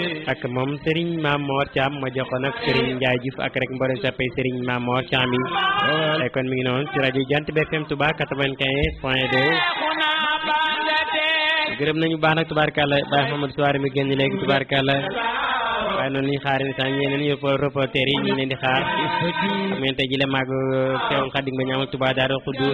ak moom Serigne Mamor Thiam ma jox ko nag Serigne Ndiaye Diouf ak rek mboolem sappay Serigne Mamor Thiam yi ay kon mi ngi noonu ci rajo Jant bi FM Touba 95 point 2 gërëm nañu baax nag tubaarkàlla Baye Mamadou Souare mi génn léegi tubaarkàlla waaye noonu la ñuy xaar ni sax ñeneen ñu reporter yi ñu ngi leen di xaar xam ngeen tey ji la màgg Seexul Xadim ba ñaamal Touba Daaru Xuddus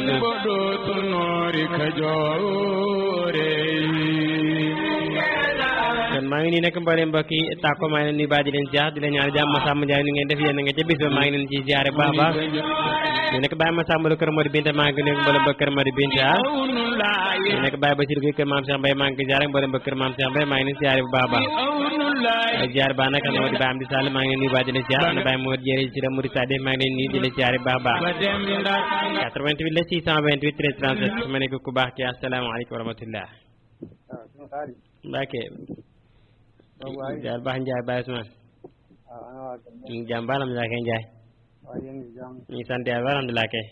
kon maa ngi nii nekk mboolem mbokk yi tàkko maa ngi leen nuyu baa di leen ziar di leen ñaan jàmm Samba Ndiaye ni ngeen def yéen nga ca bis ba maa ngi leen ci ziare baax baax ñu nekk Baye Massamba Kër Modou Binta maa ngi nekk mboolem ba Kër Modou Binta ñu nekk Baye Basir Gueye Kër Maam Cheikh Mbaye maa ngi ziare mboolem ba Kër Maam Cheikh Mbaye maa ngi leen ziare bu baax baax ay ziare baax nag ana di Baye Amdi Sall maa ngi leen nuyu baa di leen ziar ana Baye Modou Jere ci la Mouride Sade maa ngi leen nuyu di leen ziare baax baax 88 la 628 13 37 su ma nekk ku baax ki asalaamaaleykum wa rahmatullah Mbacke jaar baax Ndiaye Baye Ousmane ñu ngi jàmm ba alhamdulilah kay Ndiaye ñu ngi sant yàlla ba alhamdulilah kay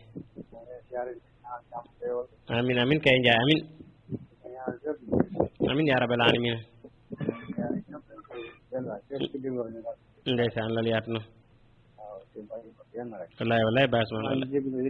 amin amin kay Ndiaye amin amin yaa rabbal alamin ndeysaan loolu yaatu na wallaay wallaay Baye Ousmane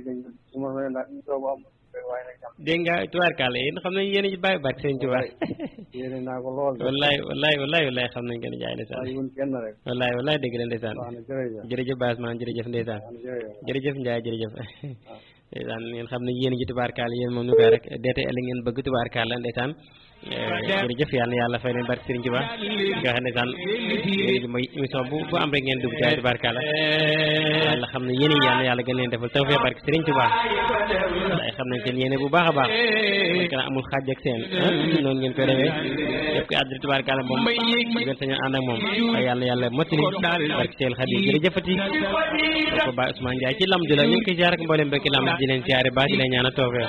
dégg nga tubaarkàlla yéen xam nañ yéen a ci bàyyi barke sëñ Tuubaa wallaay wallaay wallaay wallaay xam nañ gën a jaay ndeysaan wallaay wallaay dégg la ndeysaan jërëjëf Baye Ousmane jërëjëf ndeysaan jërëjëf Ndiaye jërëjëf ndeysaan ngeen xam ne yéen a ci tubaarkàlla yéen moom ñu koy rek deete ëllëg ngeen bëgg tubaarkàlla ndeysaan jërëjëf yàlla na yàlla fay leen barke Sëriñ Tuubaa nga xam ndeysaan léegi mooy émission bu bu am rek ngeen dugg ci tubaarkàlla yàlla xam ne yéen a yàlla yàlla gën leen defal tawfeex barke Sëriñ Tuubaa ay xam nañ seen yéene bu baax a baax mooy que amul xaaj ak seen noonu ngeen koy defee yëpp ko àddina tubaarkàlla moom ngeen sañoon ànd ak moom waaye yàlla yàlla mottali barke Seel Xadim jërëjëfati ko Baye Ousmane Ndiaye ci lamdu la ñu ngi koy jaar ak mboolem bekki lamd di leen siyaare baax di leen ñaanal tawfeex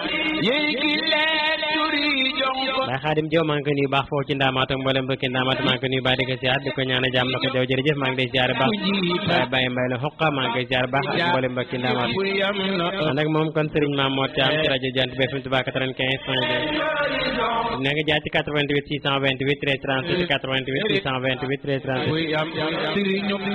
Baye Xaadim Jaw maa ngi koy nuyu baax foofu ci ndaamaat ak mboolem bëkki ndaamaat maa ngi koy nuyu baax di ko siyaar di ko ñaan jàmm na ko jaw jërëjëf maa ngi lay siyaare baax waaye Baye Mbay la xoqa maa ngi koy siyaare baax ak mboolem bëkki ndaamaat man nag moom kon Serigne Mame Mor Thiam ci rajo Jant bi FM Touba 95 point 2 nekk jaar ci 88 628 13 37 88 628 13 37